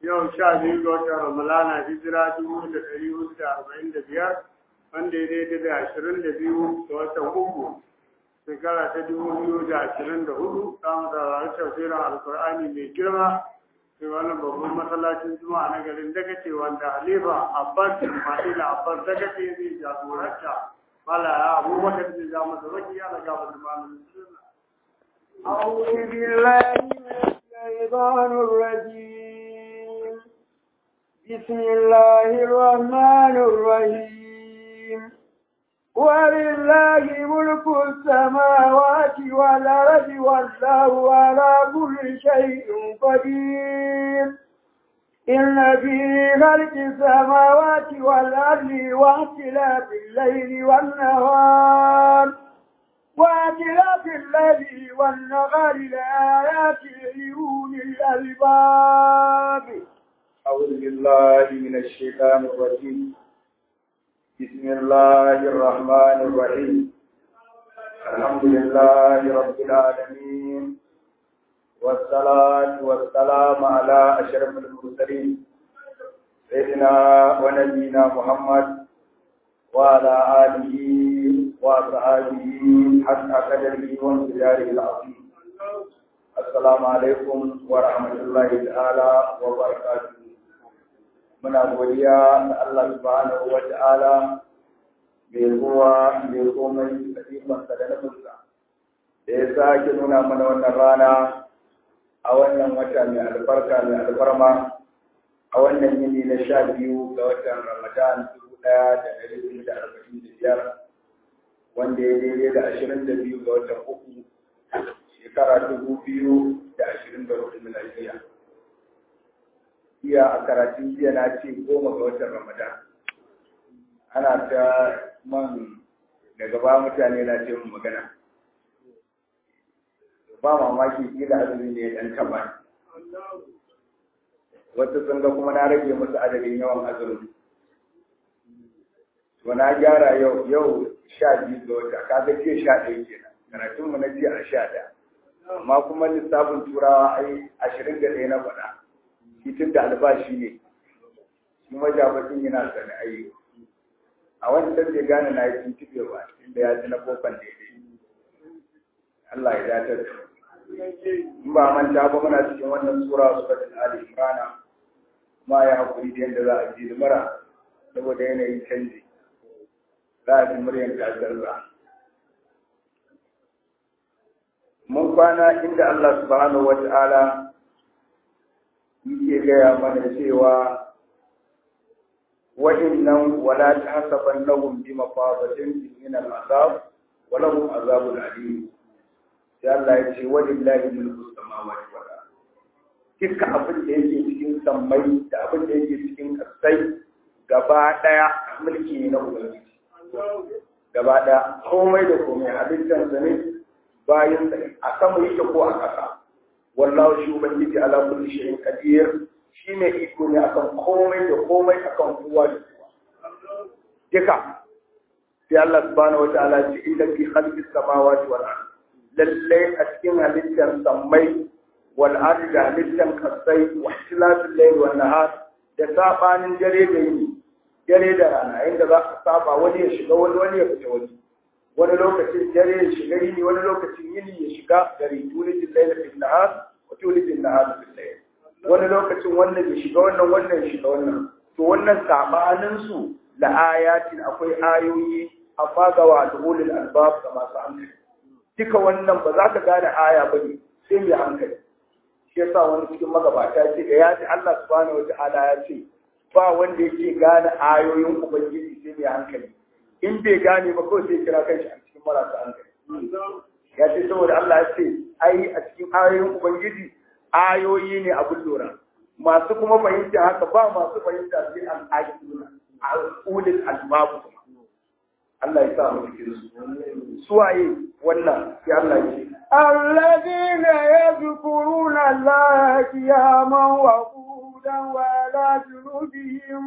yau sha biyu ga watan ramalana hijira dubu da ɗari hudu da arba'in da biyar wanda ya daidai da ashirin da biyu ga watan uku shekara ta dubu biyu da ashirin da hudu za mu saurari tafsirin alkur'ani mai girma sai wannan babban masallacin juma'a na garin dagace wanda halifa abbas ismaila abbas dagace zai jagoranta mala ya abubakar zai ja masa baki ya daga wani malamin sunna أعوذ بالله من الشيطان الرجيم بسم الله الرحمن الرحيم ولله ملك السماوات والأرض والله على كل شيء قدير إن في خلق السماوات والأرض واختلاف الليل والنهار واختلاف الليل والنهار لآيات لأولي الألباب أعوذ بالله من الشيطان الرجيم بسم الله الرحمن الرحيم الحمد لله رب العالمين والصلاة والسلام على أشرف المرسلين سيدنا ونبينا محمد وعلى آله وصحابه حتى قدره وامتداره العظيم السلام عليكم ورحمة الله تعالى وبركاته muna godiya da Allah subhanahu wa ta'ala mai ruwa mai komai da ikonsa da nufinsa da ya sake nuna mana wannan rana a wannan wata mai albarka mai alfarma a wannan yini na sha biyu ga watan ramadan dubu ɗaya da ɗari biyu da arba'in da biyar wanda ya daidai da ashirin da biyu ga watan uku shekara dubu biyu da ashirin da hudu miladiya iya a karatun jiya na ce goma ga watan ramadan ana ta man daga ba mutane na ce mun magana ba mamaki kila azumi ne dan taba wata sun ga kuma na rage musu adadin yawan azumi to na gyara yau yau sha biyu ga wata kaga jiya sha ɗaya kenan karatun mu na jiya a sha ɗaya amma kuma lissafin turawa ai ashirin da ɗaya na faɗa tun da albashi ne shi majabacin yana sani ayi a wancan bai gane na yi tuntube ba inda ya ci na kofan daidai Allah ya datar da in ba manta ba muna cikin wannan sura suratul ali imran ma ya hakuri da yadda za a ji mara saboda yanayin canji za a ji muryan kasarza mun kwana inda Allah subhanahu wa ta'ala yake gaya mana cewa wa'innan wala ta hasaban lahum bi mafazatin min al-azab wa lahum azabun alim sai Allah ya ce walillahi mulku samawati wal ard duka abin da yake cikin sammai da abin da yake cikin kasai gaba daya mulki ne na ubangiji gaba daya komai da komai halittar sa ne bayan a sama yake ko a ƙasa wallahu shi ubangiji ala kulli shay'in qadir shine iko ne akan komai da komai akan kowa da kowa duka sai Allah subhanahu wa ta'ala ce inda fi khalqi samawati wal ard lalle a cikin halittar sammai wal ard da halittar kasai wa ikhtilafil layl wan nahar da sabanin dare da yini dare da rana inda za a saba wani ya shiga wani wani ya fita wani wani lokacin dare ya shiga yini wani lokacin yini ya shiga dare tulijin laila fil nahar wa tulijin nahar fil layl wani lokacin wannan ya shiga wannan wannan ya shiga wannan to wannan sabanin su la ayatin akwai ayoyi amma ga wa ulul albab ga masu hankali duka wannan ba za ka gane aya ba ne sai mai hankali shi yasa wani cikin magabata ya ce da ya ji Allah subhanahu wataala ya ce ba wanda yake gane ayoyin ubangiji sai mai hankali in bai gane ba kawai sai kira kanshi a cikin marasa hankali ya ce saboda Allah ya ce ai a cikin ayoyin ubangiji ayoyi ne abin lura masu kuma fahimta haka ba masu fahimta sai an aƙiduna al'ulil albabu kuma Allah ya sa mu cikin su suwaye wannan sai Allah ya ce الذين يذكرون الله قياما وقودا وعلى جنوبهم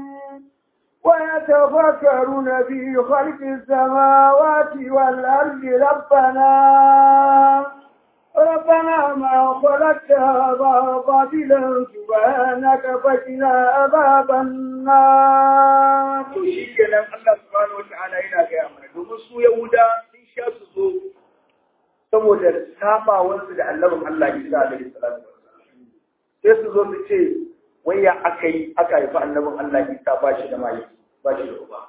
ويتفكرون في خلق السماوات والأرض ربنا ربنا ما خلقت هذا باطلا سبحانك فقنا عذاب النار to shi kenan Allah subhanahu wa ta'ala yana gaya mana domin su Yahuda sun sha su zo saboda sabawansu da annabin Allah Isa alaihi salatu wassalam sai su zo su ce wai ya aka yi aka haifi annabin Allah Isa ba shi da mai ba shi da uba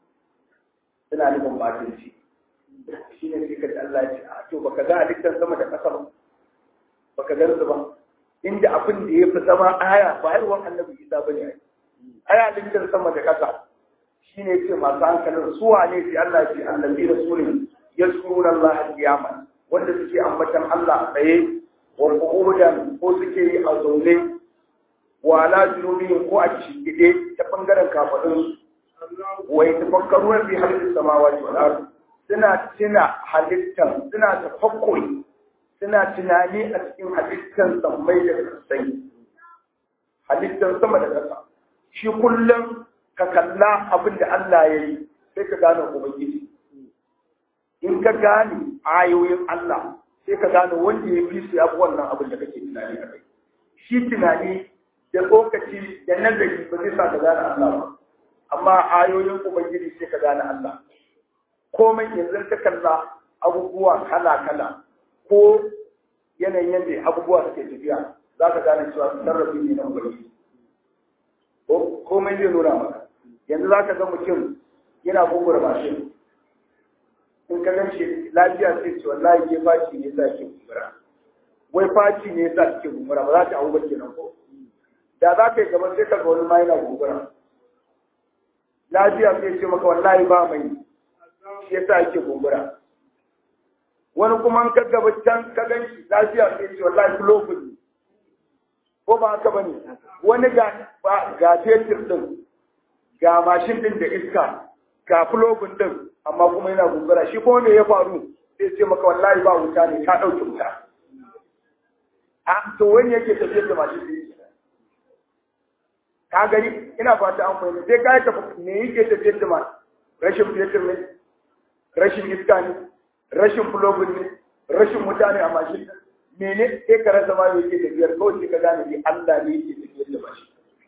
suna nufin batunci shi ne sai kaji Allah ya ce a to baka ga halittar sama da ƙasa ba baka gan su ba inda abin da ya fi zama aya ba haihuwar annabi Isa ba ne aya halittar sama da ƙasa shi ne ce masu hankalin su wane sai Allah ya ce annabi da surin yaskuruna Allah al-qiyamah wanda suke ambatan Allah a tsaye wa qu'udan ko suke yi a zaune wa ala junubihim ko a shigide ta bangaren kafadun wa yatafakkaruna fi halqis samawati wal ard suna tuna halittan suna tafakkuri suna tunani a cikin halittan sammai da kasai halittan sama da ƙasa shi kullum ka kalla abin da Allah ya yi sai ka gane ubangiji in ka gane ayoyin Allah sai ka gane wanda ya fi su yafi wannan abin da kake tunani a kai shi tunani da lokaci da nazari ba zai sa ka gane Allah ba amma ayoyin ubangiji sai ka gane Allah komai yanzu ka kalla abubuwa kala kala ko yanayin yadda abubuwa suke tafiya za ka gane cewa sarrafi ne na ubangiji komai zai nuna maka yanzu za ka ga mutum yana gugura mashin in ka gan shi lafiya sai ce wallahi ke faci ne sa ke gugura wai faci ne sa ke gugura ba za ta hau ba kenan ko da za ka yi gaba sai ka ga wani ma yana gugura lafiya sai ce maka wallahi ba mai shi yasa yake gugura wani kuma in ka gaba can ka gan shi lafiya sai ce wallahi kulofin ne ko ba haka bane wani ga ga fetur din ga mashin din da iska ga fulobin din amma kuma yana gungura shi kuma me ya faru sai ce maka wallahi ba wuta ne ta dauke wuta a to wani yake tafiyar da mashin din ka gani ina fata an fahimta sai kai ka me yake tafiyar da mashin rashin fetur ne rashin iska ne rashin fulobin ne rashin mutane a mashin din mene sai ka rasa ma yake tafiyar kawai sai ka gane ni Allah ne yake tafiyar da mashin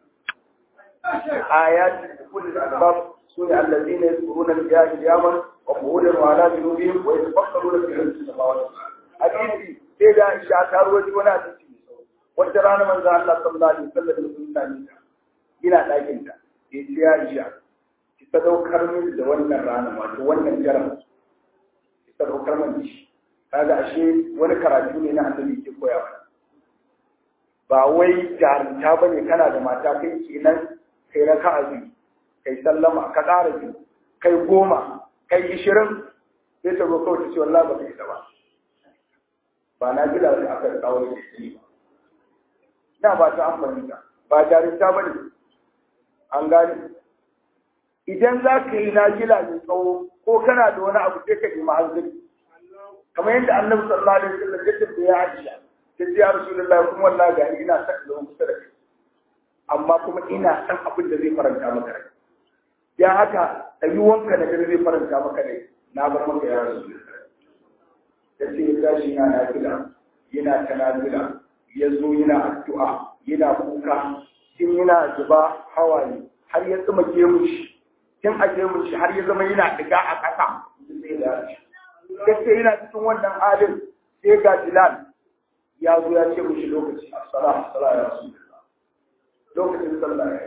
آيات كل الأسباب سنة الذين يذكرون الله قياما وقعودا وعلى جنوبهم ويتفكرون في خلق السماوات حديثي سيدا إشاعة وجه ولا تسي wata rana manzo Allah sallallahu alaihi wasallam da sunna ne ina dakin ta yace ya Aisha ki sadaukar min da wannan rana wato wannan jaran ki sadaukar min shi kaga ashe wani karatu ne na annabi ke koyawa ba wai jarumta bane kana da mata kai kenan kai raka a biyu kai sallama ka ƙara biyu kai goma kai ishirin sai ta zo kawai ta ce wallahi ba ka isa ba ba na gila da aka kawo da shi ba na ba ta amfani ta ba jarinta ba ne an gane idan za ka yi na gila mai tsawo ko kana da wani abu sai ka nemi hanzari kamar yadda annabi sallallahu alaihi wasallam ya tafi ya aisha ta ce ya rasulullahi kuma wallahi ga ina son zama kusa da kai amma kuma ina san abin da zai faranta maka rai ya haka wanka da zai faranta maka rai na bar maka ya rasu da ce ya tashi yana nafila yana ta nafila ya zo yana addu'a yana kuka tun yana zuba hawaye har ya tsuma gemun shi tun a gemun shi har ya zama yana diga a ƙasa sai da shi gaske yana cikin wannan halin sai ga Bilal ya zo ya ce mishi lokaci assalamu alaikum ya rasu lokacin sallah ya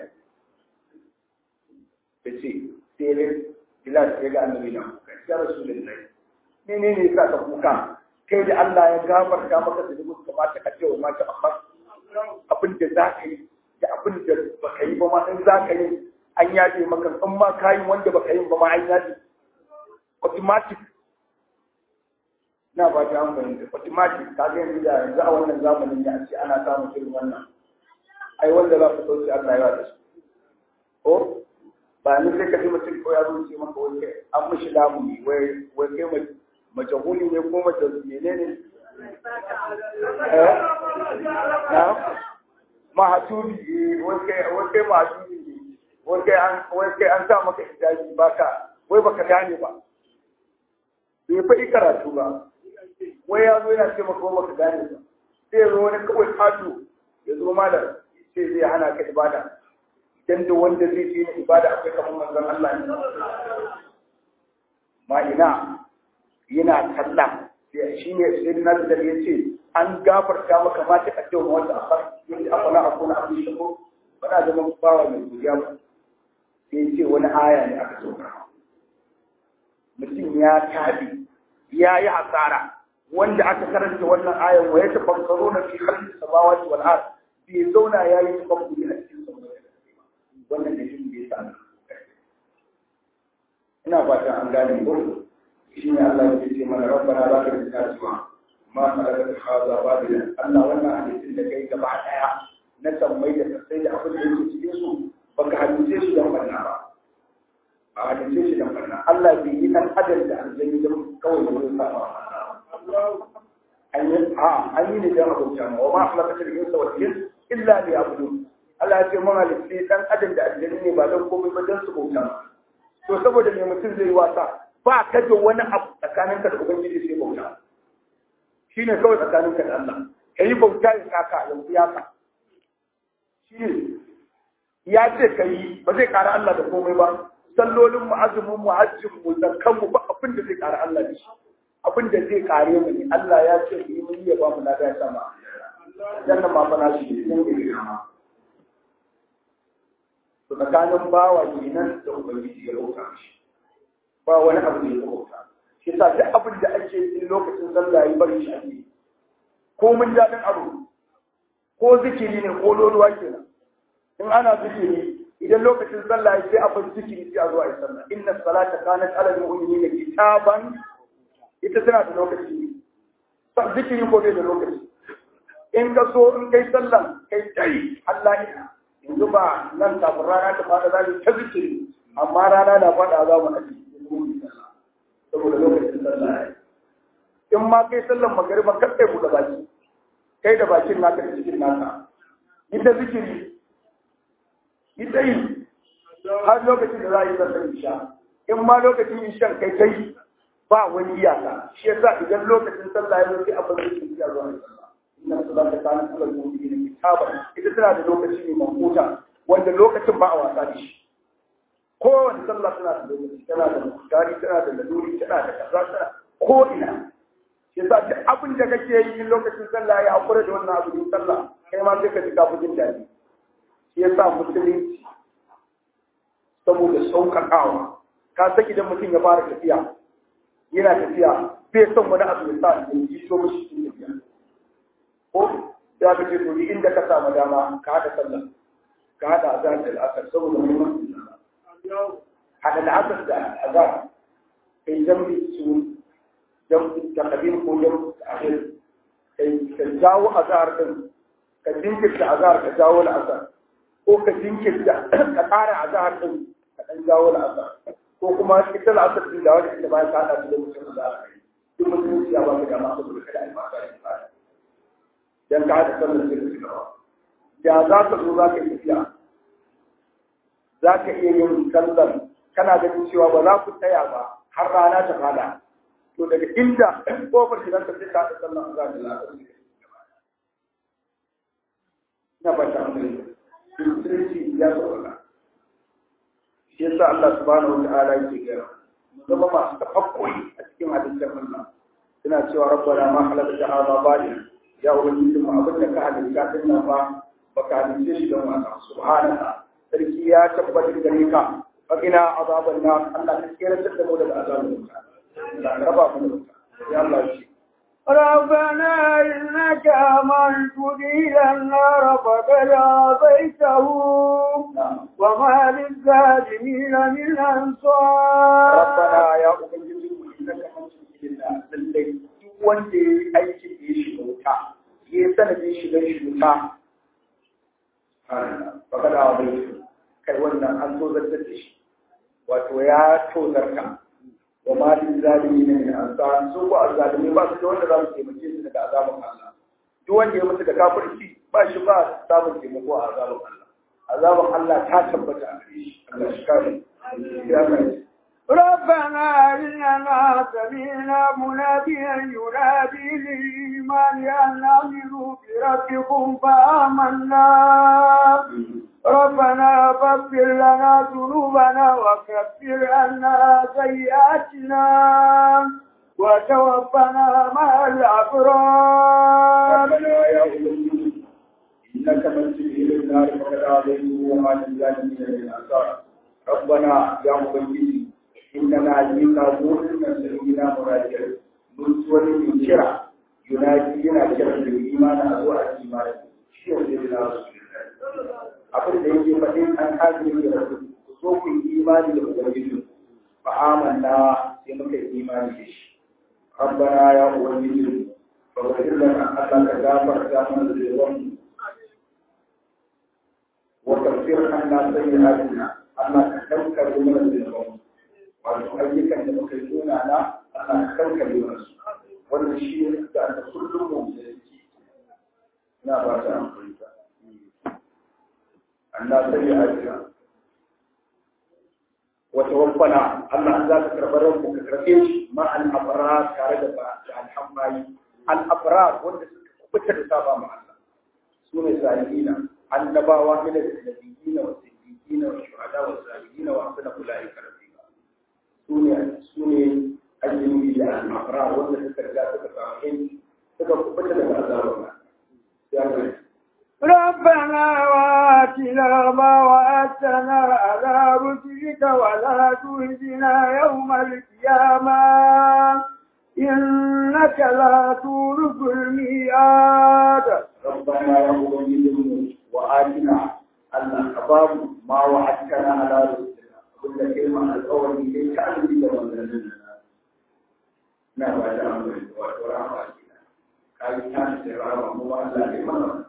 da ce sai ne bilal ya ga annabi na kuka ya rasu da nai ne ne ne sa ka kuka kai da Allah ya gafarta maka da duk kamata ka ce wa mata amma abin da za ka yi da abin da baka yi ba ma in za ka yi an yaje maka in ma ka yi wanda baka yi ba ma an yaje automatic na ba ta amfani da automatic ka ga yanzu da yanzu a wannan zamanin da ce ana samun irin wannan ai wanda za su sauke Allah ya da su ko ba ni sai ka ji mutum ko ya zo ce maka wai kai an mishi damu ne wai wai kai mai mace huli ne ko mace menene eh na mahatubi wai kai wai kai mahatubi ne wai kai an wai kai an sa maka hijabi baka wai baka gane ba bai fa karatu ba wai ya zo yana ce maka ba ka gane ba sai ya zo wani kawai kato ya zo malam sai zai hana ka ibada dan da wanda zai fi ni ibada akwai kamar manzon Allah ne ma ina yana kalla sai shi ne sai na da ya ce an gafarta maka ma ta kace wanda akwai yanda afala akuna abin shako bana zama bawa mai godiya ba sai ce wani aya ne aka sauka mutum ya tabi ya yi hasara wanda aka karanta wannan ayan wa ya tafakkaro na fi khalqis samawati wal ard bai zauna ya yi tafakkuri a cikin samawati wannan da shi bai sa ina fatan an gane ko shi ne Allah ya ce mana rabbana la tuzigh qulubana ma khalaqta hadha batila Allah wannan hadisin da kai gaba daya na sammai da sai da abin da yake cikin su baka hadice shi dan barna ba a hadice shi dan barna Allah bai yi dan adam da aljanni da kawai da wurin sa an yi a an yi ne dan abuja ma wa ma khalaqta al-insa wal jinna illa liya'budun Allah ya ce mun halitta dan adam da aljanni ne ba dan komai ba dan su bauta to saboda me mutum zai wasa ba ka da wani abu tsakaninka da ubangiji sai bauta shine kawai tsakaninka da Allah kai bauta ya kaka yanzu ya ka shi ya ce ka yi ba zai ƙara Allah da komai ba sallolin mu azumin mu hajjin mu zakkan mu ba abin da zai ƙara Allah da shi abin da zai ƙare mu ne Allah ya ce mu yi mun yi ba mu na da sama dan nan ma fa na shi ne ne to tsakanin bawa kenan da ubangiji ya roƙa shi ba wani abu da ya roƙa shi yasa duk abin da ake yi lokacin sallah yi bari shi ake ko mun daɗin abu ko zikiri ne ko loluwa kenan in ana zikiri idan lokacin sallah ya sai a bar zikiri sai a zo a yi sallah inna salata kanat ala al-mu'minina kitaban ita tana da lokaci zikiri ko bai da lokaci in ka so in kai sallah kai tai Allah ya yanzu ba nan kafin rana ta fada za ta zikiri amma rana na fada za mu aji saboda lokacin sallah ya in ma kai sallan magariba kar kai buɗe baki kai da bakin naka da cikin naka ita zikiri ita yi har lokacin da za a yi sallar isha in ma lokacin ishan kai kai ba wani iyaka shi yasa idan lokacin sallah ya zo sai abin da ke iya zuwa sallah inna salata kana sallar mu'minin kitaba ita tana da lokaci ne mafuta wanda lokacin ba a wasa da shi kowane sallah tana da lokaci tana da mutari tana da laluri tana da kaza tana ko ina yasa duk abin da kake yi lokacin sallah ya hakura da wannan abu din sallah kai ma sai ka ji kafin jin daɗi shi yasa musulunci saboda sauƙaƙawa ka san idan mutum ya fara tafiya yana tafiya bai son wani abu ya sa ya ji so mishi cikin tafiya ko ya ka ce to inda ka samu dama ka haɗa sallah ka haɗa azhar da al'asar saboda muhimmancin sallah haɗa al'asar da azhar kai zambi su jam taqdim ko jam ta'khir kai ka jawo azhar din ka jinkirta azhar ka jawo al'asar ko ka jinkirta ka ƙara azhar din ka dan jawo al'asar ko kuma ita al'asar din da wani ita bayan ka hada da mutum da azhar duk mutum ya ba ka dama saboda kada ai masa da fara dan ka hada sallar sirri da za ka zo za ka yi tafiya za ka iya yin sallar kana ganin cewa ba za ku tsaya ba har rana ta fada to daga inda kofar shigar ta sai ta da sallan azhar da la'asar na ba ta amfani musulunci ya sauƙaƙa shi yasa Allah subhanahu wa ta'ala yake gaya mu zama masu tafakkuri a cikin hadisin Allah suna cewa rabbana ma halaka da hada bali ya ubangiji mu abin da ka halitta din nan ba baka halice shi don wasa subhanaka sarki ya tabbata gare ka fakina azaban nar Allah ka kira da mu daga azabin wuta ربنا إنك من تدخل النار فقد عصيته وما للظالمين من أنصار ربنا يا أبنجي إنك من تدخل النار للي wanda ya yi aikin da ya shiga wuta ya yi sanadin shigar shi wuta baka da wani kai wannan an so zartar da shi wato ya tozarta wa malin zalimi ne min ansar su ko azzalimi ba su da wanda za su taimake su daga azabin Allah duk wanda ya mutu da kafirci ba shi ba samun taimako a azabin Allah azabin Allah ta tabbata a gare shi Allah shi kare ya mai ربنا إننا سمعنا مناديا ينادي للإيمان أن آمنوا بربكم فآمنا ربنا فاغفر لنا ذنوبنا وكفر عنا سيئاتنا وتوفنا مع الأبرار ربنا يا أولي إنك من تدخل النار فقد آذيته وما للظالمين من أنصار ربنا يا أولي إننا جئنا مؤمنا سيدنا مراجع من سورة من شرع ينادي لنا شرع الإيمان أزوع الإيمان شيء سيدنا رسول الله abin da yake faɗin an hajji da rasu ku so ku yi imani da ubangiji fa amanna sai muka yi imani da shi rabbana ya ubangiji fa ghfir lana Allah ka gafarta mana zunubanmu wa kaffir anna sayyi'atina Allah ka kankare mana zunubanmu wato ayyukan da muka yi nuna na Allah ka kankare mana su wannan shi ne da aka kullum mu da yake ina ba ta amfani Allah sai ya ajiya wata wabbana Allah za ka karɓar ranku ka karɓe shi ma al-abrar tare da ba da alhammayi al-abrar wanda suka kubuta da saba ma Allah su ne salihina annabawa min al-nabiyina wa siddiqina wa shuhada wa salihina wa hasana ulaika rafiqa su ne su ne ayyubi da al-abrar wanda suka riga suka samu yanki suka kubuta da azabar Allah ya ربنا وآتنا ما وعدتنا على رسلك ولا تهزنا يوم القيامة إنك لا تولد الميعاد ربنا يا أولي وآتنا الأخبار ما وعدتنا على رسلنا كل كلمة الأول ليس أمري لنا نعم بعد أمري ورحمة كان كان سيرا مو الله لمن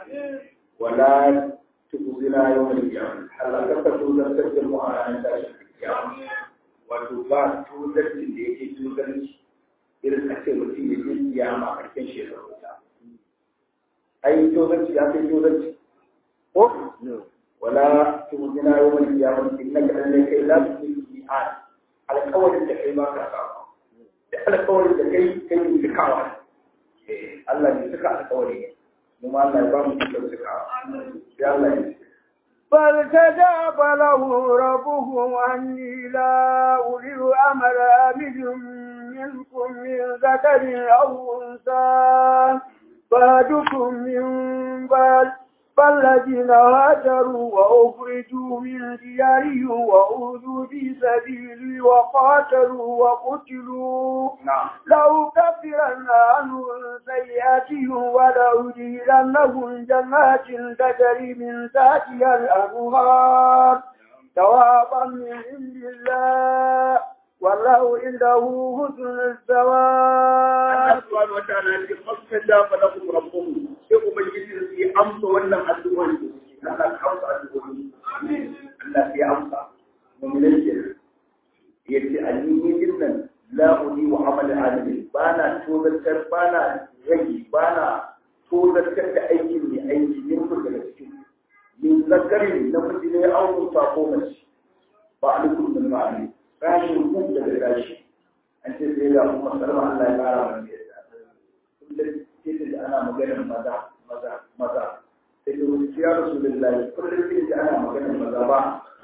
ولا تخزنا يوم القيامة هل أكثر توزر تجمع على نتاج القيامة وتبا توزر تليك توزر إذا أكثر mutum ya je kiyama a ƙarshen shekaru ta ai tozarci ya kai tozarci ko wala tuhzina yawmal qiyamah innaka lan kai la tusil mi'ad alƙawarin da kai ba ka samu da alƙawarin da kai kai ne cikawa eh Allah ne cika alƙawari ne mu ma Allah ya ba mu cikin cikawa ya Allah ya فاستجاب له ربه أني لا أولي أمل أمد منكم من ذكر أو أنثى بعدكم من بعد فالذين هاجروا وأخرجوا من ديارهم وأوذوا في سبيلي وقاتلوا وقتلوا نعم لأكفرن عنهم سيئاتهم ولأدخلنهم جنات تجري من تحتها الأنهار ثوابا من عند الله والله عنده حسن الثواب Allah subhanahu wataala ya ce fastajaba lahum rabbuhum sai ubangiji su yi amsa wannan addu'o'i da suke Allah ka amsa addu'o'i Allah ya amsa mu'minai ke yace ayyuni dinnan la uli wa amal alamin bana tozartar bana rage bana tozartar da aikin mai aiki min ku daga cikin min zakarin na miji ne an musa ko mace ba alaikum min ma'ani rashin ku daga rashi an ce sai ga kuma sarwa Allah ya kara mana yadda kullum sai da ana maganar maza maza maza sai da wani ya rasulullahi kullum sai da ana maganar maza ba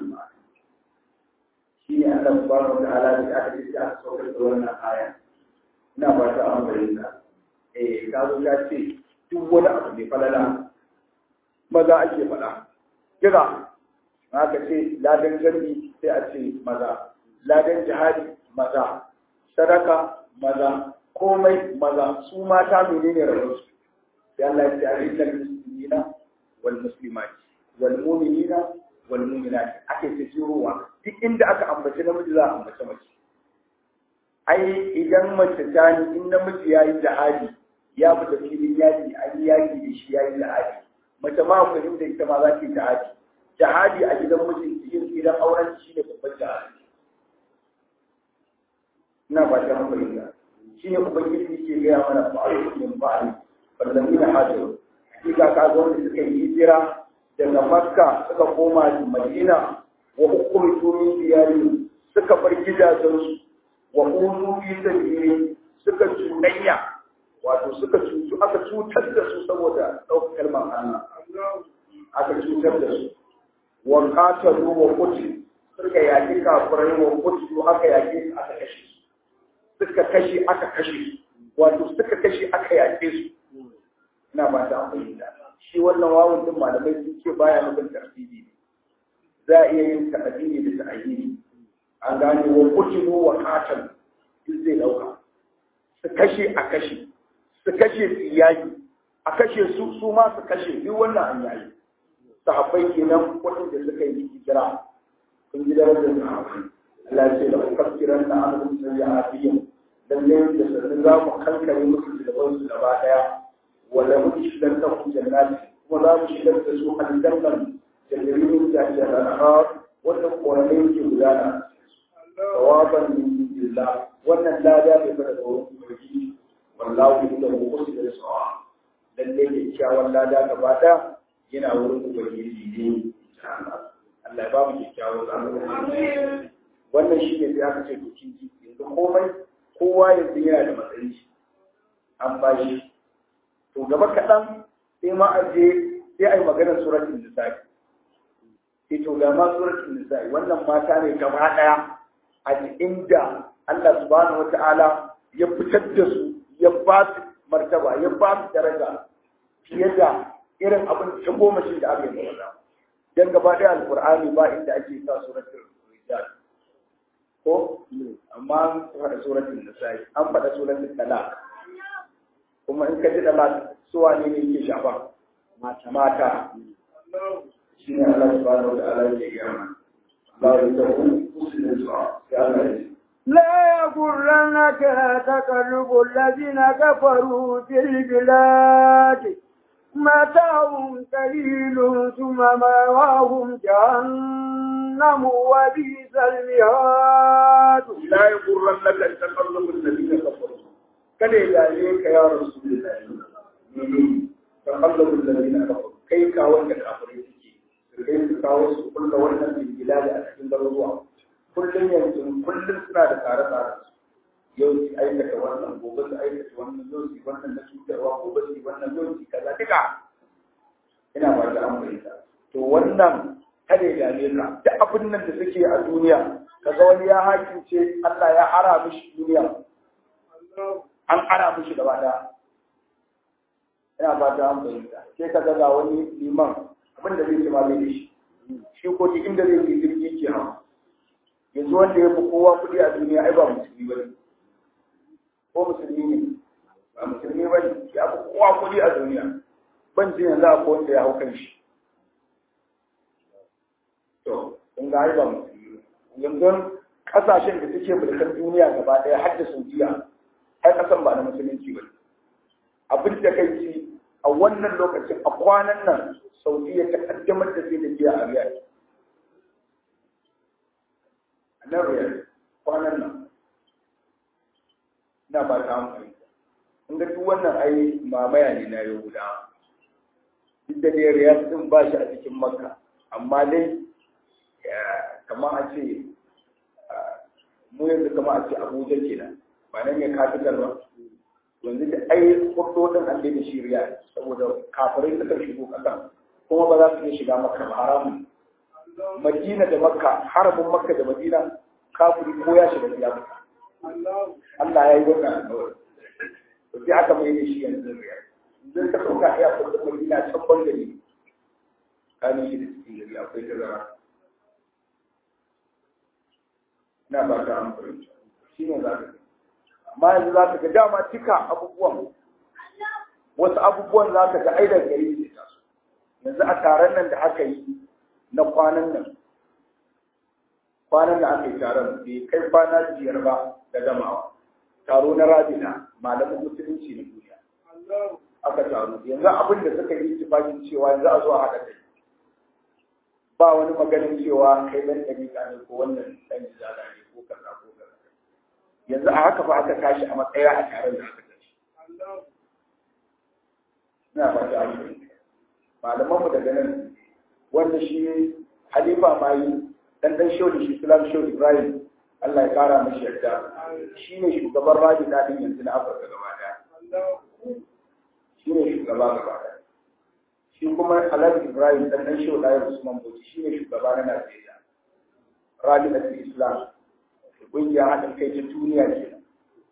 shi ne Allah subhanahu wa ta'ala da aka ce aka saukar da wannan aya ina ba ta an bayyana eh ka zo ka ce duk wani abu mai falala maza ake faɗa kira haka ce ladan jami'i sai a ce maza ladan jihadi maza sadaka maza komai maza su mata menene rayuwarsu sai Allah ya ce a rijal muslimina wal muslimat wal mu'minina wal mu'minat ake tsirowa duk inda aka ambaci namiji za a ambaci mace ai idan mace ta ni in namiji ya yi jihadi ya fita filin yaki an yi yaki da shi ya yi jihadi mace ma ku inda ita ma za ta yi jihadi jihadi a gidan mijin yin gidan auren shi ne babban jihadi ina ba ta fahimta shi ne ubangiji ke gaya mana ba'alu min ba'ali fallazina hajaru hakika ka ga wanda suka yi hijira daga makka suka koma madina wa ukhriju min diyarihim suka bar gidajensu wa uzu fi sabili suka cuɗanya wato suka cutu aka cutar da su saboda ɗaukar kalmar Allah aka cutar da su wa qatalu wa qutil suka yaki kafirai wa qutil aka yaki aka kashe su suka kashe aka kashe su wato suka kashe aka yake su ina ba ta fahimta shi wannan wawun din malamai sun ce baya nufin tartibi za a iya yin ta'adili da ta'ayini an gane wa qutilu wa qatalu duk zai dauka su kashe a kashe su kashe su yaki a kashe su su ma su kashe duk wannan an yayi sahabbai kenan waɗanda suka yi hijira kun ji darajar sahabbai Allah ya ce da kafkiran na an sai ya afiyin lalle da sanin za mu kankare musu da su gaba daya wala mu shigar da ku jannati kuma za mu shigar da su aljannan jannatu ta ce al-anhar wanda koranai ke gudana tawaban min billah wannan lada bai fara da wurin ubangiji wallahu indahu husnul sawa lalle ke kyawun lada gaba daya yana wurin ubangiji ne Allah ya ba mu kyakkyawan zamani wannan shi ne sai aka ce to kin ji yanzu komai kowa yanzu yana da matsayin shi an ba shi to gaba kaɗan sai ma a je sai a yi maganar suratul nisa'i sai to ga ma suratul nisa'i wannan mata ne gaba ɗaya a inda Allah subhanahu wata'ala ya fitar da su ya ba su martaba ya ba su daraja fiye da irin abin ta goma shi da aka yi maza dan gaba ɗaya alƙur'ani ba inda ake sa suratul rijal ko amma an faɗa suratul nisa'i an faɗa suratul talaq kuma in ka ji talaq suwa ne ne ke shafa mata mata shi ne Allah subhanahu wa ta'ala ya gaya Allah ya tabu usulun sa ya Allah ya لا يغرنك تقلب الذين كفروا في البلاد متاع قليل ثم مأواهم جهنم وبئس المهاد لا يغرنك تقلب الذين كفروا kada ya dame ka ya rasulullahi taqallabu alladhina kafaru kai ka wanda kafirai suke su kai su kawo su kulla wannan bilbilal a cikin garuruwa kullum yanzu kullum suna da tsare tsare yau su aikata wannan gobe su aikata wannan yau su wannan na cutarwa gobe su wannan yau su kaza duka ina ba da an fahimta to wannan kada ya dame ka duk abin nan da suke a duniya kaga wani ya hakince Allah ya ara mishi duniya an ara mishi gaba daya ina ba ta an fahimta sai ka ga wani liman abin da zai ce ma bai da shi shi ko duk inda zai yi jirgi ke hawa yanzu wanda ya fi kowa kuɗi a duniya ai ba musulmi ba ne ko musulmi ne ba musulmi ba ne ya fi kowa kuɗi a duniya ban ji yanzu a wanda ya hau kan shi to in ga ai ba musulmi yanzu kasashen da suke mulkar duniya gaba ɗaya har da saudiya ai kasan ba na musulunci ba abin da kai ci a wannan lokacin a kwanan nan saudiya ta kaddamar da sai da biya a riyadh a nan riyadh kwanan nan ina ba ta hankali in ga duk wannan ai mamaya ne na yahuda duk da dai riyadh din ba shi a cikin makka amma dai kamar a ce mu yanzu kamar a ce abuja kenan ba nan ne capital ba yanzu da ai hudodin an da shiriya saboda kafirai suka shigo kasan kuma ba za su iya shiga makka ba haramun madina da makka haramun makka da madina kafiri ko ya shiga ya fita Allah ya yi wannan alƙawari to sai aka mai da shi yanzu riya idan ka sauka ya fita madina can bangare kanin shi da cikin gari akwai tazara ina ba ta amfani shi ne za ka amma yanzu za ka ga dama cika abubuwan wasu abubuwan za ka ga aidar gari ne ta su yanzu a taron nan da aka yi na kwanan nan kwanan da aka yi taron bai kai kwana biyar ba da gamawa taro na rabina malamin musulunci na duniya aka taro yanzu abin da suka yi tufakin cewa yanzu a zo a haɗa kai ba wani maganin cewa kai ɗan ɗariƙa ne ko wannan ɗan jizala ne ko kaza ko kaza yanzu a haka fa aka tashi a matsaya a taron da aka tashi ina ba ta amfani malamanmu daga nan wanda shi halifa ma yi dan dan shehu shi islam shehu ibrahim Allah ya kara mashi yarda shi ne shugaban rabi daɗin yanzu na Afirka gaba ɗaya shi ne shugaba gaba ɗaya shi kuma Alhaji Ibrahim dan dan Shehu Dayar Usman Bauchi shi ne shugaba na Najeriya rabi da Islam ƙungiyar haɗin kai ta duniya kenan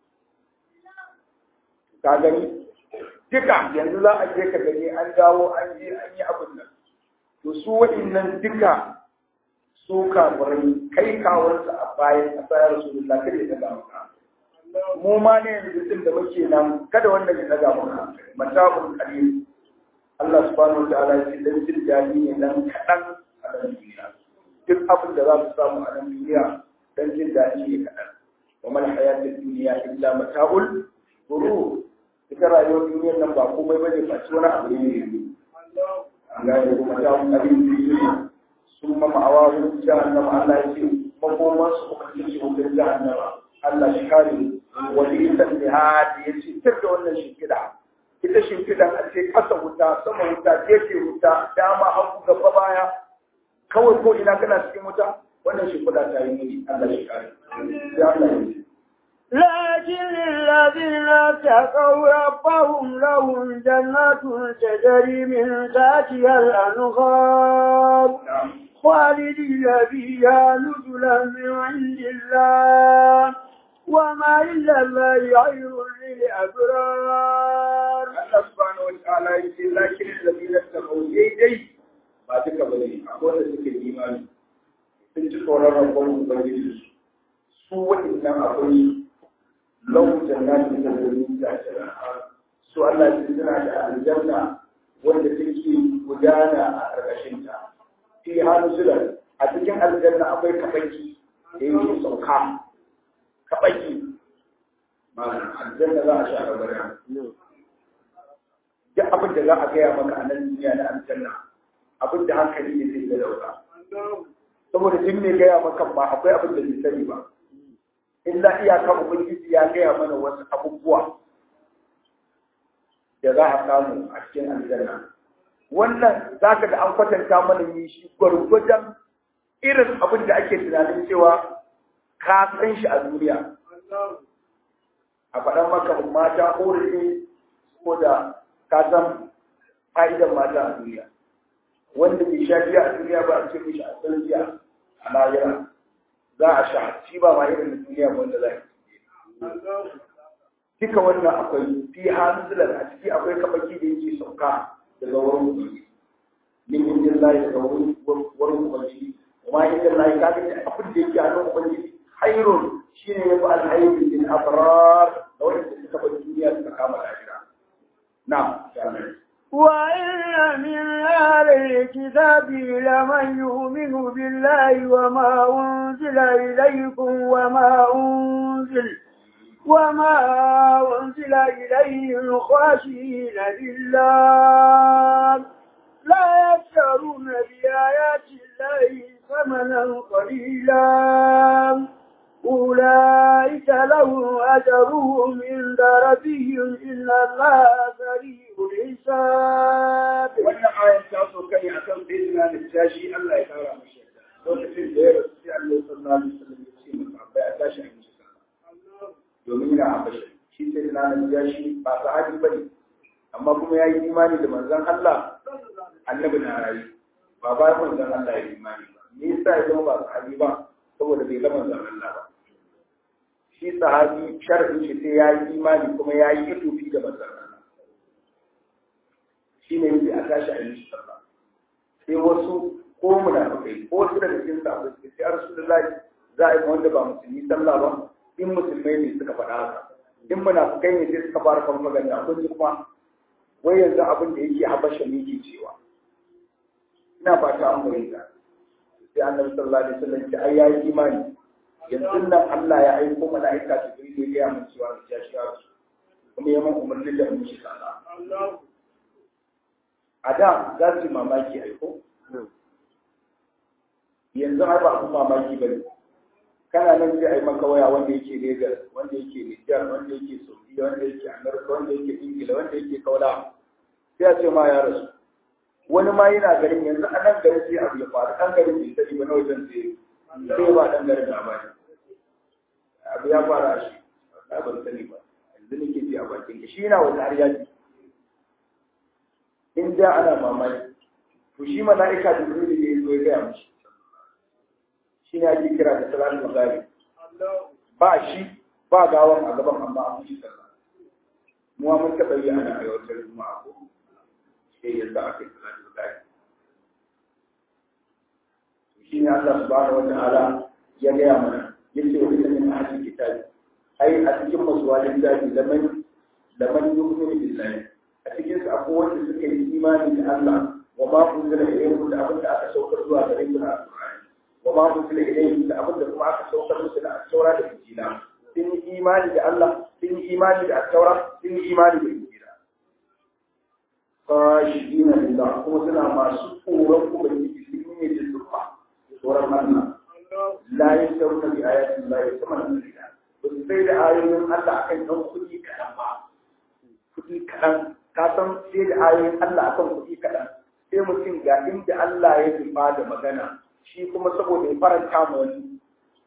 ka gani duka yanzu za a je ka gani an dawo an je an yi abin nan to su waɗannan duka su kafirai kai kawarsa a bayan a sayar rasulullah kada ya daga maka mu ma ne yanzu din da muke nan kada wanda ya daga maka mata'ul qalil Allah subhanahu wa ta'ala ya ce dan jin dadi ne dan kadan a nan duniya duk abin da za mu samu a nan duniya dan jin dadi ne kadan wa mal hayatud dunya illa mata'ul ghurur ita rayuwar duniyar nan ba komai bane ba ci wani abu ne ne an gane kuma ta qalil duniya sun mama a wawun jahannama Allah ya ce makoman su kuma ce shi wutar jahannama Allah shi kare wani isan da hadi ya ce tir da wannan shimfiɗa ita shimfiɗan a ce ƙasa wuta sama wuta gefe wuta dama hagu gaba baya kawai ko ina kana cikin wuta wannan shimfiɗa ta yi muni Allah shi kare sai Allah ya ce لكن الذين اتقوا ربهم لهم جنات تجري من تحتها الأنهار خالدين فيها نزلا من عند الله وما إلا الله خير للأبرار Allah subhanahu wa ta'ala ya ce lakin alladhina taqaw daidai ba duka bane akwai wanda suke imani sun ci tsoron rabon ubangiji su waɗannan akwai lau jannatin da zai da jira su Allah ya suna da aljanna wanda take gudana a ƙarƙashin ta fi hannu sulan a cikin aljanna akwai kabaki da yake sauka kabaki ma'ana aljanna za a sha gabara duk abin da za a gaya maka a nan duniya na aljanna abin da hankali ne zai ga dauka saboda duk mai gaya maka ba akwai abin da bai sani ba illa iyaka ubangiji ya gaya mana wasu abubuwa da za a samu a cikin aljanna wannan za ka da an kwatanta mana yi shi gwargwadon irin abin da ake tunanin cewa ka san shi a duniya a faɗan maka mata ƙorafi ko da ka san fa'idan mata a duniya wanda bai sha biya a duniya ba a ce mishi a san biya a lahira za a sha shi ba ma irin duniya wanda za a duka wannan akwai fi hanzulan a ciki akwai kafaki da yake sauka daga wurin ubangiji min indin lahi daga wurin wurin ubangiji kuma indin lahi ka ga abin da yake a nan ubangiji hairun shine yafi alhairi lil abrar da wanda suka bar duniya suka kama lahira na'am وإن من أهل الكتاب لمن يؤمن بالله وما أنزل إليكم وما أنزل وما أنزل إليهم خاشعين لله لا يشترون بآيات الله ثمنا قليلا أولئك لهم أجرهم عند ربهم إن الله سريع الحساب. wannan ayar ta so kai akan bayyana da tashi Allah ya kara mashi lokacin da ya rasu sai Allah sallallahu alaihi wasallam ya ce masa bai a tashi a mishi domin yana abashi shi sai da nan ya shi ba sahabi bane amma kuma ya yi imani da manzon Allah annabi na rayu ba ba manzon Allah ya yi imani ba me yasa ya zama ba sahabi ba saboda bai ga manzon Allah ba shi sahabi sharadin shi sai ya yi imani kuma ya yi itufi da manzon Allah shi ne yake a tashi a yi sallah sai wasu ko munafikai ko wasu daga cikin sahabbai suka ce rasulullahi za a yi wanda ba musulmi sallah ba in musulmai ne suka faɗa haka in munafikai ne sai suka fara kan magana kun ji kuma wai yanzu abin da yake habasha ne ke cewa ina fata an fahimta sai annabi sallallahu alaihi wasallam ce ai yayi imani yanzu nan Allah ya aiko mala'ika Jibril ya ga mun cewa ya shiga su kuma ya mun umarni da mu shi sallah a da za su yi mamaki aiko yanzu har ba abin mamaki ba ne kana nan sai a yi maka waya wanda yake Legas wanda yake Nijar wanda yake Saudiya wanda yake Amurka wanda yake Ingila wanda yake Kaula sai a ce ma ya rasu wani ma yana garin yanzu a nan garin sai abu ya faru ɗan garin bai sani ba na wajen sai sai ba ɗan garin labari ya fara shi ba ban sani ba yanzu nake ji a bakin shi yana wata har yaji in da ana mamaki to shi mala'ika da zuri ne ya zo ya gaya mishi shi ne ake kira da salatul ghaib ba shi ba gawan a gaban amma an shi sallah mu mun taɓa yi ana aiwatar juma'a ko sai yadda aka yi salatul ghaib shi ne Allah subhanahu wa ta'ala ya gaya mana yace wa inna min ahli kitabi ai a cikin masuwalin daji laman laman yu'minu billahi a cikin su akwai wanda suka yi imani da Allah wa ma unzila ilayhim da abin da aka saukar zuwa gare su na Al-Qur'ani wa ma unzila ilayhim da abin da kuma aka saukar musu na At-Taura da Injila sun yi imani da Allah sun yi imani da At-Taura sun yi imani da Injila khashina lillah kuma suna masu tsoron ubangiji sun yi da zuwa tsoron Allah la yasawna bi ayati Allah thamanan qalila ba su sai da ayoyin Allah akan ɗan kuɗi kaɗan ba kuɗi kaɗan ka san sai da ayoyin Allah akan kuɗi kaɗan sai mutum ga inda Allah ya nufa da magana shi kuma saboda ya faranta ma wani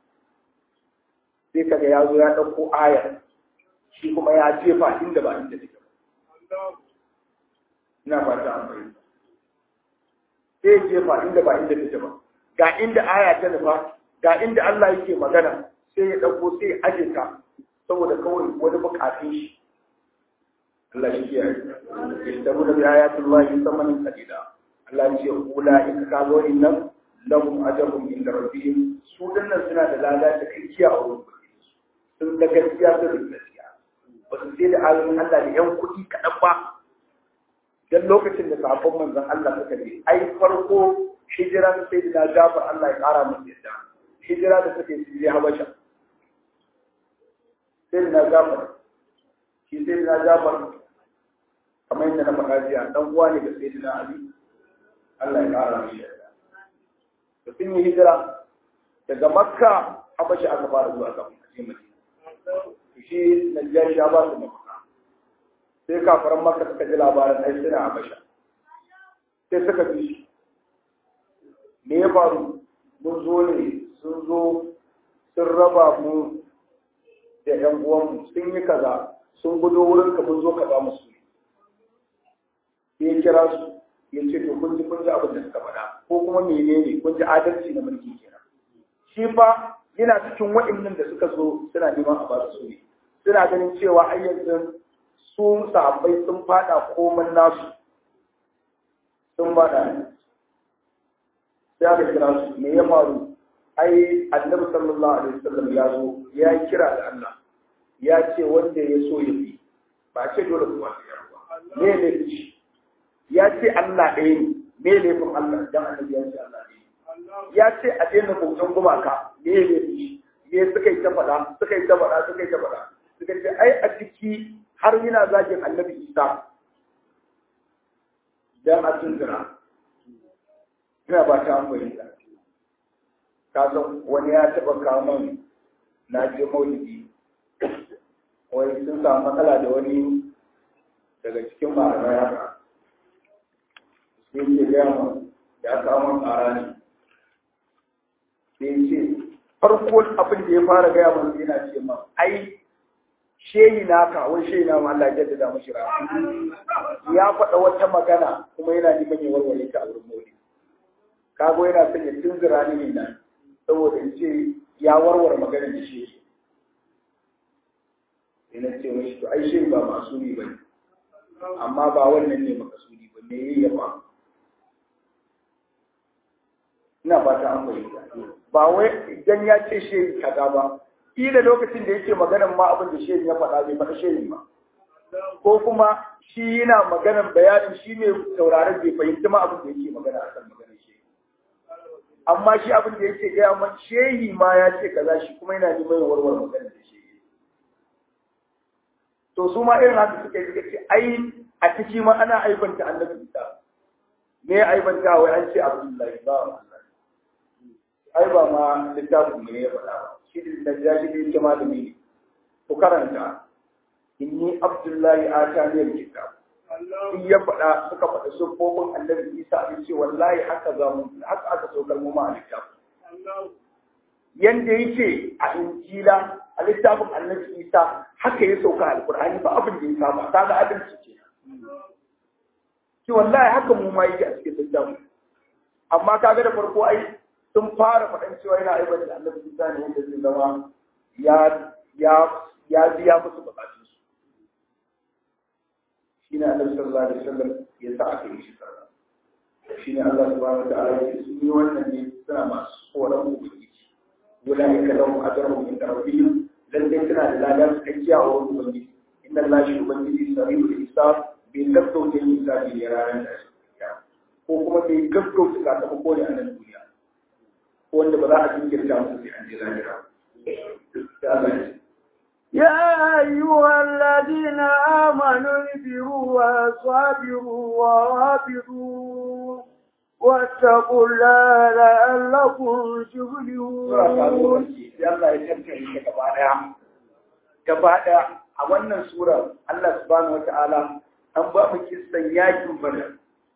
sai kaga ya zo ya ɗauko aya shi kuma ya jefa inda ba inda take ba ina fata an fahimta sai jefa inda ba inda take ba ga inda aya ta nufa ga inda Allah yake magana sai ya ɗauko sai ya aje ta saboda kawai wani bukatun shi Allah shi ya yi da mu da ayatul lahi samanin qalila Allah ya ce ula in ka ga wannan lahum ajrun inda rabbihim su dinnan suna da lada da kiyaye a wurin sun da gaskiya da gaskiya ba su sai da ayoyin Allah da yan kuɗi kaɗan ba dan lokacin da sabon manzon Allah suka je ai farko hijiran sai da Jafar Allah ya ƙara masa yadda hijira da suke su je Habasha sai na Jafar shi sai na Jafar kamar yadda na faɗa jiya dan uwa ne ga sayyidina Ali Allah ya ƙara masa yadda da sun yi hijira daga Makka Habasha aka fara zuwa kafin a je Madina shi Najjar ya ba su mafaka sai kafaran Makka suka ji labarin ai suna Habasha sai suka bi shi me ya faru mun zo ne sun zo sun raba mu da ‘yan uwanmu sun yi kaza sun gudo wurin ka mun zo ka ba musu ne ya kira su ya ce to kun ji kun ji abin da suka faɗa ko kuma menene kun ji adalci na mulki kenan shi fa yana cikin waɗannan da suka zo suna neman a ba su ne suna ganin cewa har yanzu su sahabbai sun faɗa komai nasu sun faɗa ne sai aka kira su me ya faru ai annabi sallallahu alaihi wasallam ya zo ya kira da Allah ya ce wanda ya so ya bi ba ce dole kuma ya ba me ne shi ya ce Allah ɗaya ne me ne kun Allah dan annabi ya ce Allah ɗaya ya ce a daina bautan gumaka me ne shi me suka yi ta faɗa suka yi ta faɗa suka yi ta faɗa suka ce ai a ciki har yana zagin annabi Isa dan a tunzura ina ba ta amfani da ka san wani ya taɓa kamun na je maulidi wani sun samu matsala da wani daga cikin malamai haka sai ke gaya mu ya kawo ƙara ne sai ce farko abin da ya fara gaya mu yana ce ma ai shehi naka wai shehi na Allah ya jaddada mashi ya faɗa wata magana kuma yana neman ya warware ta a wurin maulidi kago yana son ya tunzura ni ne nan saboda in ce ya warware magana da shi ina ce mashi to ai shi ba masuni ba ne amma ba wannan ne makasudi ba me yayi ya fa ina fata an fahimta ba wai idan ya ce shi kaza ba kila lokacin da yake maganan ma abin da shi ya faɗa bai faɗa shi ba ko kuma shi yana maganan bayanin shi ne sauraron bai fahimci ma abin da yake magana a kan maganar shi amma shi abin da yake gaya man shehi ma ya ce kaza shi kuma yana neman warware magana da shi to su ma irin haka suka yi suka ce ai a ciki ma ana aibanta annabi isa me ya aibanta wai an ce abdullahi ba ai ba ma littafin mu ne ya faɗa ba shi da jashi da yake malami ne ku karanta inni abdullahi ataniyar kitab in ya faɗa suka faɗa siffofin annabi isa a ce wallahi haka za mu haka aka saukar mu ma a littafi yanda yake a injila a littafin annabi isa haka ya sauka alkur'ani ba abin da ya saba kaga adalci ce ki wallahi haka mu ma yake a cikin littafin amma kaga da farko ai sun fara faɗan cewa yana aibar da annabi isa ne yadda zai zama ya ya ya biya musu bukatun su shine annabi sallallahu alaihi wasallam ya sa aka yi shi sarra shine Allah subhanahu wa ta'ala ya ce sun yi wannan ne suna masu tsoron ubangiji أولئك لهم أجرهم عند ربهم لن تكنا لا تكيا أو مبني إن الله يبني سريع الحساب بيكتو جل حساب يرانا ko kuma bai gaggauta sakamako ne a nan duniya wanda ba za a jinkirta musu sai an je lahira يا أيها الذين آمنوا اصبروا وصابروا ورابطوا واتقوا الله لعلكم تفلحون Allah ya tantance ta gaba daya gaba daya a wannan sura Allah subhanahu wataala an ba mu kissan yakin Badar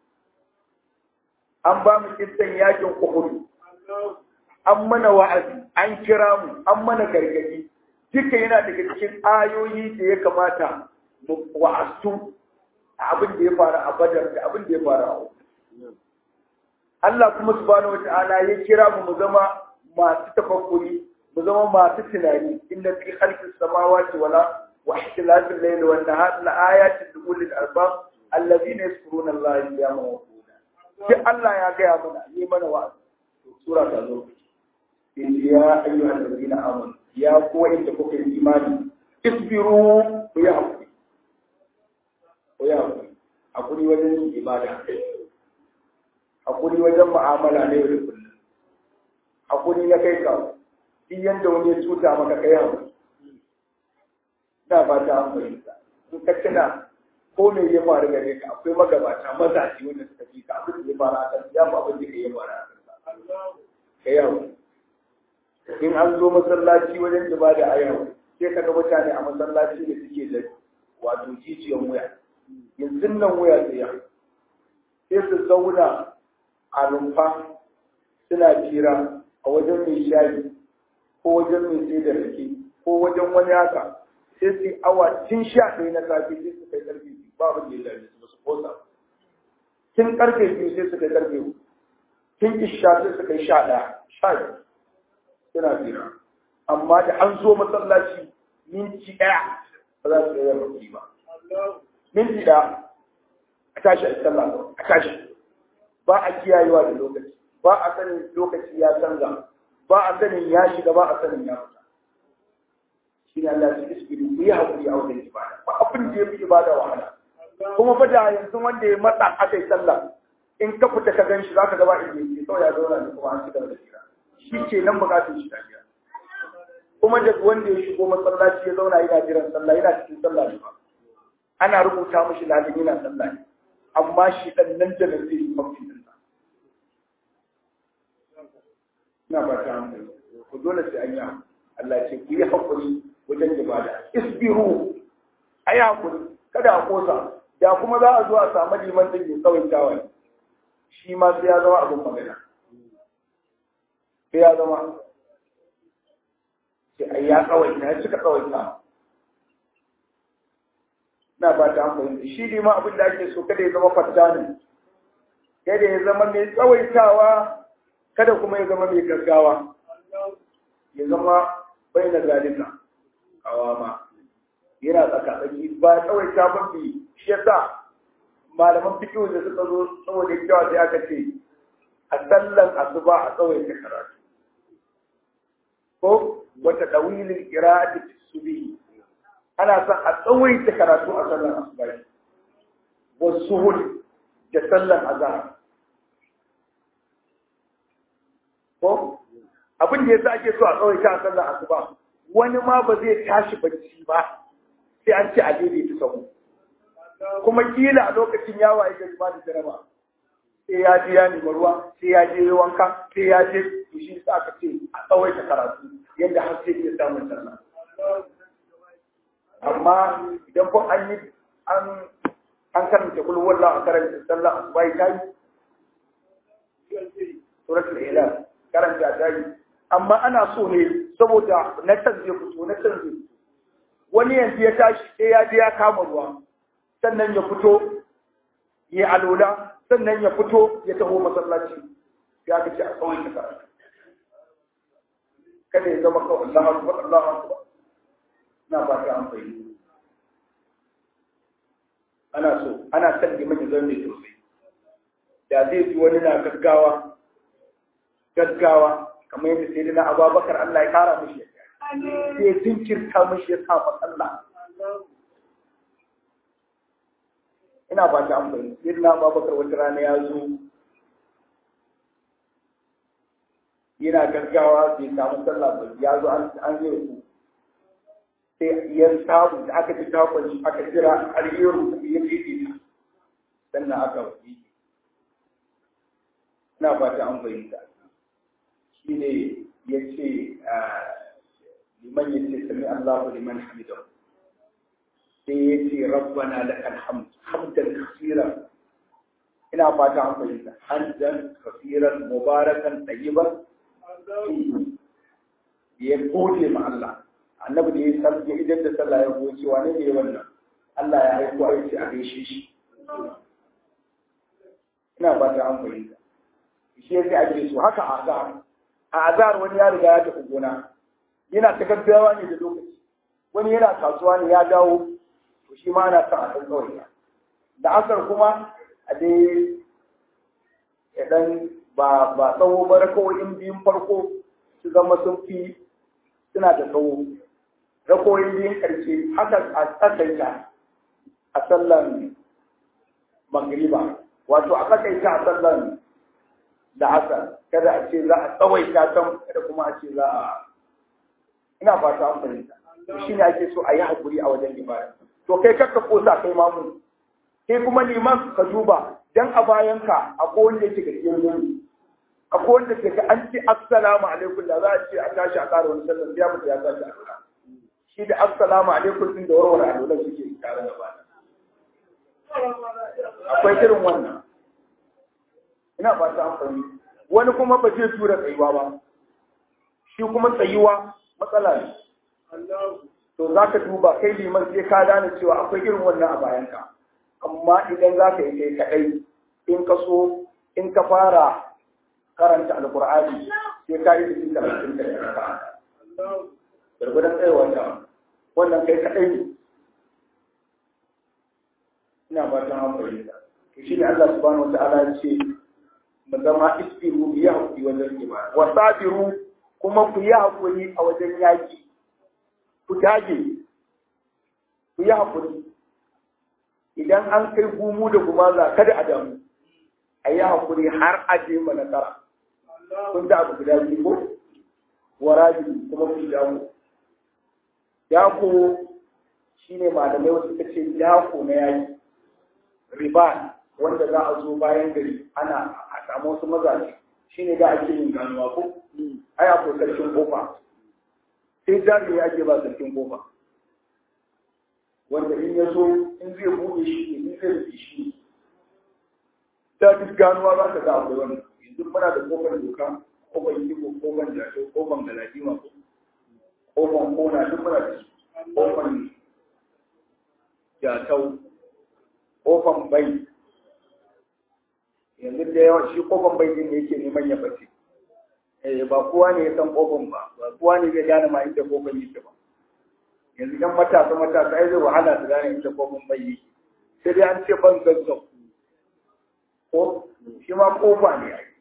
an ba mu kissan yakin Uhud an mana wa'azi an kira mu an mana gargadi duka yana daga cikin ayoyi da ya kamata mu wa'astu abin da ya faru a Badar da abin da ya faru a Uhud Allah kuma subhanahu wata'ala ya kira mu mu zama masu tafakkuri mu zama masu tunani inna fi khalqis samawati wala wa ikhtilafil layli wan nahari la ayatin li ulil albab alladhina yadhkuruna Allah qiyaman wa qu'udan sai Allah ya gaya mana yi mana wa'azi sura ta zo ya ayyuhal ladina amanu ya ku inda kuka yi imani isbiru ku ya hakuri ku ya hakuri hakuri wajen ibada hakuri wajen mu'amala na yau da kullum hakuri na kai ka duk yanda wani ya cuta maka kai hakuri da ba ta amfani in ka tuna ko me ya faru gare ka akwai magabata mazaje wanda suka fi ka abin da ya faru a kan ya fa abin da ya faru a kan kai hakuri in an zo masallaci wajen ibada a yau sai ka ga mutane a masallaci da suke da wato jijiyan wuya yanzu nan wuya sai ya sai su zauna a rumfa suna jira a wajen mai shayi ko wajen mai sai da rake ko wajen wani haka sai su awa tun sha ɗaya na safe sai su kai karfe biyu ba abin da ya dame su su kosa tun karfe biyu sai su kai karfe uku tun isha sai su kai sha ɗaya sha biyu suna jira amma da an zo masallaci minti ɗaya ba za su iya yin ba minti ɗaya a tashi a sallah a tashi ba a kiyayewa da lokaci ba a sanin lokaci ya canza ba a sanin ya shiga ba a sanin ya fita shi ne Allah ya isbiru ku yi hakuri a wajen ibada ba abin da ya fi ibada wahala kuma fa da yanzu wanda ya matsa aka yi sallah in ka fita ka gan shi za ka gaba inda yake kawai ya zauna ne kuma an ci gaba da jira shi ke nan bukatun shi tafiya kuma da wanda ya shigo masallaci ya zauna yana jiran sallah yana cikin sallah ne ba ana rubuta mishi lalin yana sallah ne amma shi ɗan nan da nan zai yi mafi ɗinsa. Ina ba ta hankali, ku dole sai an yi Allah ce ku yi haƙuri wajen ibada. Isbiru, a yi haƙuri, kada a kosa, da kuma za a zo a samu liman da ke tsawon tawaye. Shi ma sai ya zama abin magana. Sai ya zama. Sai a ya tsawaita, ya cika tsawaita. na ba ta amfani shi ne ma abin da ake so kada ya zama fattani kada ya zama mai tsawaitawa kada kuma ya zama mai gaggawa ya zama bai na zalika kawama yana tsakatsaki ba tsawaita ba bi shi yasa malaman fikihu da suka zo saboda kyawa sai aka ce a sallan asuba a tsawaita karatu ko wata dawilin qira'ati subhi ana son a tsawaita karatu a sallar asuba wasu hul da sallar azhar ko abin da yasa ake so a tsawaita a sallar asuba wani ma ba zai tashi bacci ba sai an ce a daidaita sahu kuma kila a lokacin ya waye gari ba da jaraba sai ya je ya nemi ruwa sai ya je wanka sai ya je to shi sa aka ce a tsawaita karatu yadda har sai ya samu sallah amma idan kun an yi an an karanta kul wallahu a karanta sallah asubai ta yi suratul ilah karanta ta yi amma ana so ne saboda na can zai fito na can zai fito wani yanzu ya tashi sai ya je ya kama ruwa sannan ya fito ya alola sannan ya fito ya taho masallaci ya ga ce a kawai ka karatu kada ya zama kawai Allah akbar Allah akbar na ba ta amfani ana so ana son liman ya zama mai tausayi da zai ji wani na gaggawa gaggawa kamar yadda sai na ababakar Allah ya kara mishi sai jinkirta mishi ya sa matsala ina ba ta amfani sai na ababakar wata rana ya zo yana gaggawa bai samu sallah ba ya zo an yi ku sai ya samu da aka ji takon shi aka jira har yi rubutu ya ce ta sannan aka wuce ina ba ta amfani ta shi ne ya ce liman ya ce sami Allahu liman hamidahu sai ya ce rabbana lakal hamd hamdan kaseeran ina fata an fahimta hamdan kaseeran mubarakan tayyiban ya gode ma Allah annabi da ya san ya idan da sallah ya goce wane ne wannan Allah ya aiko a yace a gaishe shi ina fata an fahimta shi yake ake so haka a azhar a azhar wani ya riga ya tafi gona yana ta gaggawa ne da lokaci wani yana kasuwa ne ya dawo to shi ma ana son a san kawai da asar kuma a dai ya dan ba ba tsawo ba rakawoyin biyun farko su zama sun fi suna da tsawo rakawoyin biyun karshe haka a tsakaita a sallan magriba wato a tsakaita a sallan da asar kada a ce za a tsawaita can kada kuma a ce za a ina fata an fahimta shi ne ake so a yi haƙuri a wajen ibada to kai kakka kosa kai mamu sai kuma liman ka duba dan a bayanka akwai wanda yake gaskiyar nuni akwai wanda ke an ce assalamu alaikum da za a ce a tashi a ƙara wani sallar ya mutu ya tashi a lura shi da assalamu alaikum din da warware a lura suke tare da ba akwai irin wannan ina fata amfani wani kuma ba zai tura tsayuwa ba shi kuma tsayuwa matsala ne to za ka duba kai liman sai ka gane cewa akwai irin wannan a bayanka amma idan za ka yi kai kaɗai in ka so in ka fara karanta alkur'ani sai ka yi cikin karatun da ya ka gargudan tsayawa ta wannan kai kaɗai ne ina ba ta hankali to shi ne Allah subhanahu wa ta'ala ya ce mu zama isbiru bi yahdi wajen ibada wa sabiru kuma ku yi hakuri a wajen yaki ku dage ku yi hakuri idan an kai gumu da gumaza kada a damu a yi hakuri har a je ma nasara kun da abu guda biyu ko warabi kuma ku damu dako shine malamai wasu suka ce dako na yaki riba wanda za a zo bayan gari ana a samu wasu mazaje shine da ake yin ganuwa ko ai akwai sarkin kofa sai jari ya ake ba sarkin kofa wanda in ya zo in zai buɗe shi ne in zai rufe shi ta duk ganuwa za ka ga akwai wannan yanzu muna da kofar doka kofar yiwo kofar jato kofar galadima kofar kona duk muna da su kofar jatau kofar bai yanzu da yawan shi kofar bai din ne yake neman ya bace eh ba kowa ne ya san kofar ba ba kowa ne zai gane ma inda kofar yake ba yanzu yan matasa matasa ai zai wahala su gane inda kofar bai yake sai dai an ce ban zazzau ko shi ma kofa ne ai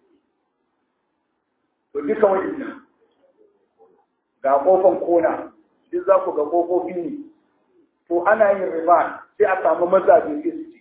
to duka waɗannan ga kofan kona duk za ku ga kofofi ne to ana yin riba sai a samu mazaje sai su ci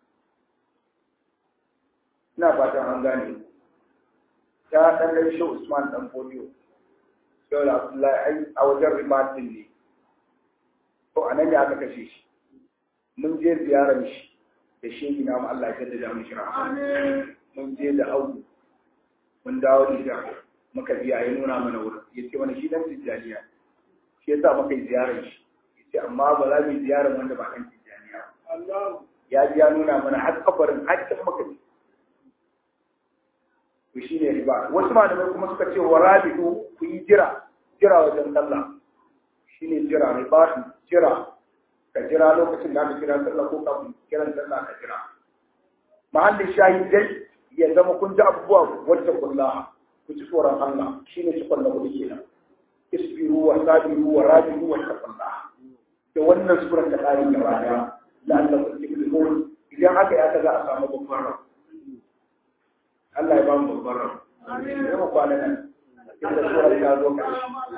ina fatan an gane ta ɗan ɗan shi Usman ɗan Fodiyo yau da Abdullahi a wajen riba din ne to a nan ne aka kashe shi mun je ziyarar shi da shi na mu Allah ya jaddada mu shira mun je da audu mun dawo da shi muka biya ya nuna mana wurin ya ce wani shi dan tijjaniya shi yasa muka yi ziyarar shi ya ce amma ba za mu yi ziyarar wanda ba dan tijjaniya ya ji ya nuna mana har kabarin hakkin muka ji to to shine riba wasu malamai kuma suka ce wa rabidu ku yi jira jira wajen sallah shine jira riba jira ka jira lokacin da aka kira sallah ko kafin kiran sallah ka jira mahallin shahidai ya zama kun ji abubuwa wacce kullaha ku ji tsoron Allah shine cikon da kuke kenan isbiru wa sabiru wa rabiru wa taqullaha da wannan surar ta kare gaba daya la'allakum tuflihun idan haka ya ta za a samu babban rabu Allah ya ba mu babban rabu amin ya mu kwana nan inda surar ta zo ka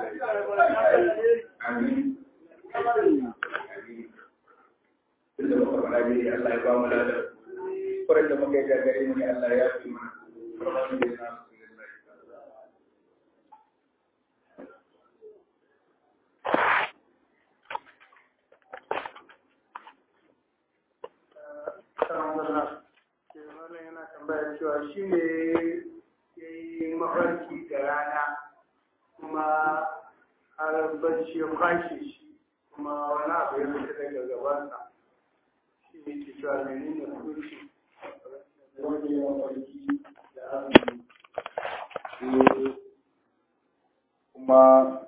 amin inda muka fara dai Allah ya ba mu ladan surar da muka yi gagare mu ne Allah ya fi mana yana tambaya cewa shi ne ya yi mafarki da rana kuma har bacci ya kwashe shi kuma wani abu ya fita daga gabansa shi ne ke cewa mene ne kurshi wani mafarki da azumi kuma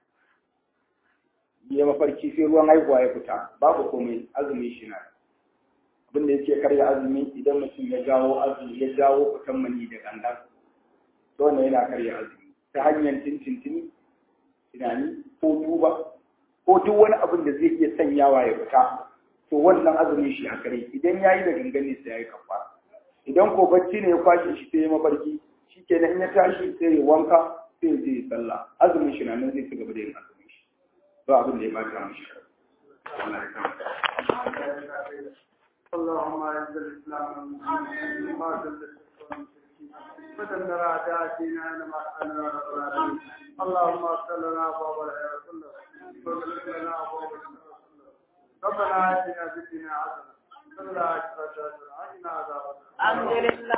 ya mafarki sai ruwan haihuwa ya fita babu komai azumi shi na abin da yake karya azumi idan mutum ya jawo azumi ya jawo fitan mani da gangan to wannan yana karya azumi ta hanyar tintintini tunani ko duba ko duk wani abin da zai iya sanyawa ya fita to wannan azumi shi a kare idan ya yi da gangan ne sai ya yi kafa idan ko bacci ne ya kwashe shi sai ya mafarki shi kenan in ya tashi sai ya wanka sai ya je ya sallah azumin shi na nan zai ci gaba da yin azumin shi ba abin da ya bata mishi Allah ya kama اللهم اعز الاسلام والمسلمين وما ذل الشرك والمشركين ودمر اعداء ديننا انما انا رب العالمين اللهم اغفر لنا ابواب الخير كله واغفر لنا ابواب الشر كله ربنا اتنا في الدنيا حسنه وفي الاخره حسنه وقنا عذاب النار الحمد لله